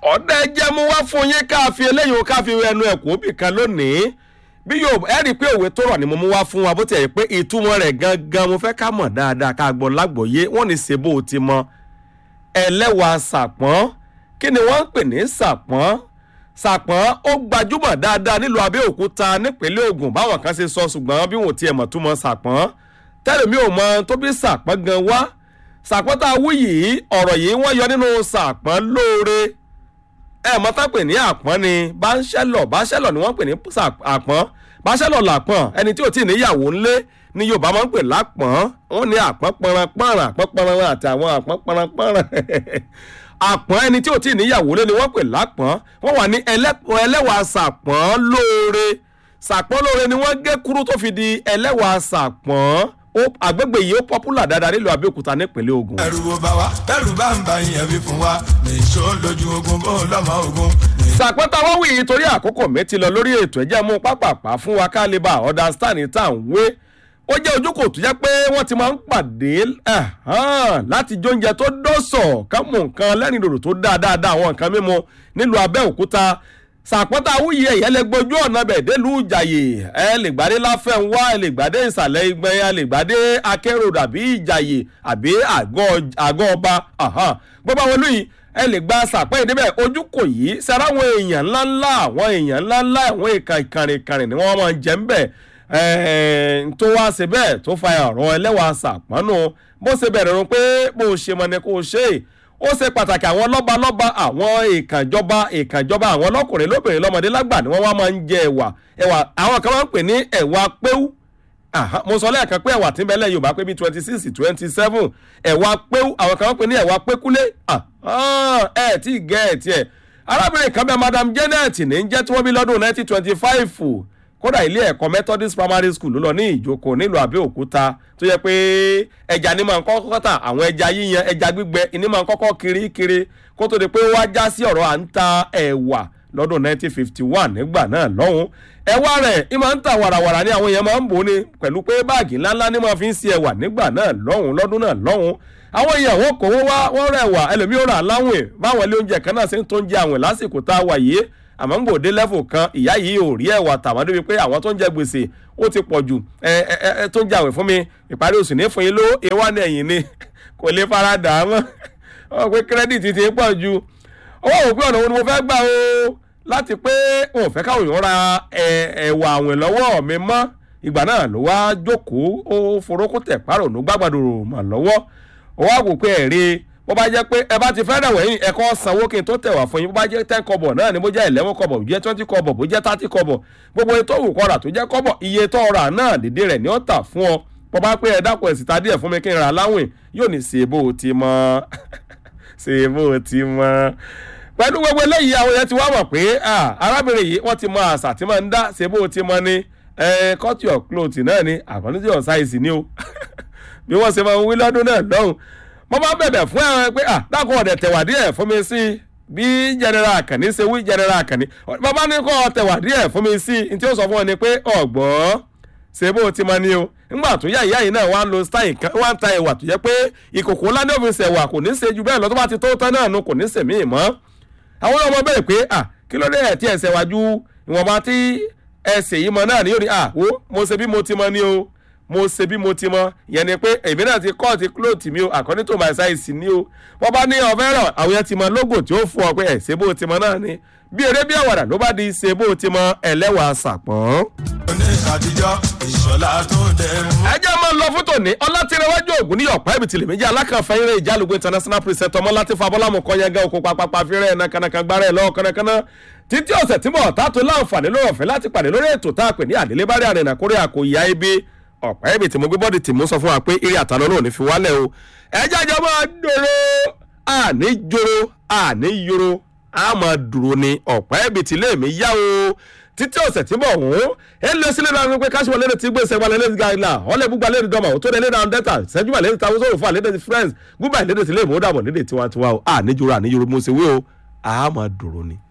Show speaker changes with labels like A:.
A: ọ̀dà ẹjẹ́ mú wá fún yín ká fi eléyìí o ká fi ẹnu ẹ̀kọ́ bì kan lónìí bí yóò ẹ rí i pé òwe tó rọ̀ ni mo mú wá fún wa bó ti ẹ̀ pé ìtumọ̀ rẹ̀ gangan mo fẹ́ ká mọ̀ dáadáa ká gbọ́ lágbòye wọ́n ní ṣe bó o ti mọ ẹlẹ́wàá sàpọ́n kí ni wọ́n ń pè ní sàpọ́n sàpọ́n ó gbajúmọ̀ dáadáa nílùú abẹ́òkúta nípínlẹ̀ Ògùn báwọn kan ṣe sọ ṣùgbọ́n bí wọn ò tiẹ̀ mọ̀ túmọ̀ sàpọ́n tẹ́lẹ̀mí ò mọ tó bí sàpọ́n gan wá sàpọ́n tá a wú yìí ọ̀rọ̀ yìí wọ́n yọ nínú sàpọ́n lóore ẹ mọ tá pè ní àpọ́n ni báńṣẹ́lọ̀ báńṣẹ́lọ̀ ni wọ́n pè ní àpọ́n báńṣẹ́lọ̀ làpọ́n ẹni tí ò tí ì níyàwó ńlé ni Yorùbá máa ń pè lápọ́n wọ́n ní àpọ́n pọnranpọ̀nrán àpọ́n pọnranpọ̀nrán àti àwọn àpọ́n pọnranpọ̀nrán àpọ́n ẹni tí ò tí ì níyàwó lé ni wọ́n pè lápọ́n wọ́n wà ní ẹlẹ́wàá sàpọ́n lóore sàpọ́n lóore ni wọ́n gé kúrú tó fi di ẹlẹ́wàá sàpọ́n àgbègbè yìí ó pọ́pùlà dáadáa nílùú Abẹ́òkúta nípínlẹ̀ Ògùn.
B: ẹrù wo bá wa ẹrù bá ń ba ìyẹn fi fún wa nìṣó lójú ogun bó lọ́mọ ogun.
A: sàpọ́n táwọn wí yìí torí àkókò mi ti lọ lórí ètò ẹ̀jẹ̀ mú pápápá fún wa ká lè bá understand tá à ń wé ó jẹ́ ojúkò tó jẹ́ pé wọ́n ti máa ń pàdé láti jóúnjẹ tó dọ́sọ̀ ká mú nǹkan lẹ́rìn dòdò tó dáa dáadáa àwọn nǹkan mímu nílùú Abẹ́òkúta sàpọ́tà wúyẹ ẹ̀yẹ́ lè gbójú ọ̀nà bẹ̀ délùú ìjàyè ẹ lè gbàdé láfẹ̀wá ẹ lè gbàdé ìsàlẹ̀ ìgbẹ́ ẹ lè gbàdé akérò àbí ìjàyè àbí àgọ́ ọba gbogbo àwọn olóyìn ẹ lè gba sàpẹ́ ìdíbẹ̀ ojú kò yí sẹ́ra àwọn èèyàn ńláńlá àwọn èèyàn ńláńlá àwọn ìka ìkànnìkànnì ni wọ́n máa ń jẹ́ ń bẹ̀ tó wá ṣe bẹ́ẹ̀ tó fa ọ̀rọ̀ ẹlẹ́wà sàpọ́nù bó ṣe bẹ̀rẹ̀ rún pé bó ṣe mọ̀ ni kò ṣe é ó ṣe pàtàkì àwọn lọ́balọ́ba àwọn ìkànjọba ìkànjọba àwọn lọ́kùnrin lóbìnrin lọ́mọdé lágbà ni wọ́n wá máa ń jẹ ẹ̀wà ẹ̀wà àwọn kan máa ń pè ní ẹ̀wà péwú mo sọ lẹ́ẹ̀kan pé ẹ̀wà tí ń bẹ lẹ́yìn Yorùbá pé bí twenty six twenty seven ẹ̀wà péwú àwọn kan máa ń pè ní ẹ̀wà pékúlé ẹ̀ tí ì gẹ́ ẹ̀ tiẹ̀ arábìnrin kan bẹ Madam Janet ní jẹ́ tí wọ́n bí lọ́dún nineteen twenty five kódà ilé ẹ̀kọ́ Methodist Primary School ló lọ ní Ìjókòó nílùú Abẹ́òkúta tó yẹ pé ẹja ní máa ń kọ́kọ́ tà àwọn ẹja yíyan ẹja gbígbẹ ní máa ń kọ́kọ́ kiri kiri kó tó di pé wá já sí ọ̀rọ̀ à ń ta ẹ̀wà lọ́dún 1951 nígbà náà lọ́hùn ẹ̀wà rẹ̀ ì máa ń ta wàràwàrà ní àwọn èèyàn máa ń bò ní pẹ̀lú pé báàgì ńláńlá ní máa fi ń ṣe ẹ̀wà nígbà náà lọ́hùn lọ́dún náà lọ́hùn àwọn èèyàn wọn kò wọ́n wá wọ́n rẹ̀ wà ẹlòmíràn rà láwìn báwọn ilé oúnjẹ kan náà ṣe ń tó ń jẹ àwìn lásìkò tá a wà yìí àmọ́ ń gbòde level kan ìyá yìí ò rí ẹ̀wà tàwọn débi pé àwọn tó ń jẹ gbèsè ó ti pọ̀ jù ẹ ẹ tó ń jẹ àwìn fún mi ìparí oṣù ní fún yín ló ewa ní ẹ̀yìn ni kò lè fara dà á mọ́ ọ pé kírẹ́dìtì ti pọ̀ ju owó òun pé ọ̀nà wo ni mo fẹ́ gbà o láti pé òun ò fẹ́ káwọn èèyàn ra ẹ̀wà àwìn lọ́wọ́ mi mọ́ ìgbà náà ló wá jókòó ó forókó tẹ̀ párònú gbàgbàdòrò mà lọ́wọ́ ó wá wò pé ẹ̀rí bó bá jẹ́ pé ẹ bá ti fẹ́ràn wẹ̀yìn ẹ̀kọ́ sanwó kí n tó tẹ̀wà fún yín bó bá jẹ́ ten kọ́bọ̀ náà ni bó jẹ́ eleven kọ́bọ̀ bó jẹ́ twenty kọ́bọ̀ bó jẹ́ thirty kọ́bọ̀ gbogbo ètò òwò kọ́ra tó jẹ́ kọ́bọ̀ iye tó ra náà dédé rẹ̀ ni ó tà fún ọ bó bá pé ẹ dákun ẹ̀sìn ta díẹ̀ fún mi kí n ra láwìn yóò ní ṣe bó o ti mọ́ ṣe bó o ti mọ́ pẹ̀lú gbogbo eléyìí àwọn yẹn ti wá mọ̀ pé arábìnrin yìí wọ́n ti mọ àṣà tí máa ń dá ṣe bó o ti mọ́ ni cut your cloth náà ni àkọ́ni tí yóò ṣàìsì ni o bí wọ́n ṣe máa ń wí lọ́dún náà lọ́hùn mo máa ń bẹ̀bẹ̀ fún ẹ pé ah dákun ọ̀dẹ̀ tẹ̀wà díẹ̀ fún mi sí bí general Àkànní ṣe wí general Àkànní bàbá ní kọ́ tẹ̀wà díẹ̀ fún mi sí ní tí ó sọ fún ọ ni pé ọ̀gbọ́n ṣe bó ti máa ní o ńgbà tó yá ìyá yìí náà wá ń lo style kan wá ń ta ẹ̀wà tó yẹ pé ìkòkò ńlá ní òfin ṣẹ̀wà kò ní ṣe ju bẹ́ẹ̀ lọ tó bá ti tó tán náà nu kò ní ṣe míì mọ́ àwọn ọmọ bẹ̀rẹ̀ pé ah kí ló dé ẹ̀ tí ẹ̀ ṣẹ̀wà ju ìwọ̀nba tí ẹsẹ̀ yìí mọ náà ni yóò ní ah wo mo ṣe bí mo ti mọ ní o mo ṣe bí mo ti mọ yẹn ni pé èmi náà ti kọ́ọ̀tì cloth mi o according to my size ni o wọ́n bá ní ọ̀fẹ́ rọ̀ àwọn yẹn ti mọ logo tí ó fún ọ pé ẹ̀ ṣe bó ti mọ náà ni bí eré bí àwàdà ló bá di ṣe bó ti mọ ẹlẹ́wà sàpọ̀n.
B: ní àtijọ́ ìṣọ̀lá tó dẹ̀ mú.
A: ẹ jẹ́ máa lọ fún tòní ọlátìrẹwájú ògùn ní ọ̀pá ibi tìlẹ̀ méjì alákànfẹ́ eré ìjálùgbé international preset ọmọ láti fa bọ́lámù kọ́ yẹn gẹ́ oko papapa fírẹ́ ẹ̀nà kanaka gbára ẹ̀ lọ́wọ́ kánnakánná títí ọ̀sẹ̀ tí mo ọ̀tá tó láǹfààní lórí ọ̀fẹ́ láti pàdé lórí ètò tá a pè ní àdélébárí àrẹ̀nà kórè àkòyà ibi ọ̀pá ibi tí mo gbé bọ́ọ̀dì tí mo sọ fún wa pé eré àtàlọ́ náà ò ní fi wálẹ̀ o ẹ jájọ́ máa dòrò àní joro àní yoro a máa dúró ni ọ̀pá ibi tí lèmi yá o títí ọ̀sẹ̀ tí bọ̀ wọ́n ẹ lé sílẹ̀ náà wípé káṣíwọ̀ lẹ́nu tí gbé sẹ́wọ́n lẹ́nu gàlá ọ̀lẹ́ gbúgba lẹ́nu dọ́mà ó tó lẹ́nu náà dẹ́ta sẹ́júmọ̀ lẹ́nu táwọn sọ̀rọ̀ fún àlẹ́dẹ̀ ti friends gúbà lẹ́nu tí lè mú dàbọ̀ lédè tiwantiwa o àníjoro àníjoro mo ṣe wé o a máa dúró ni.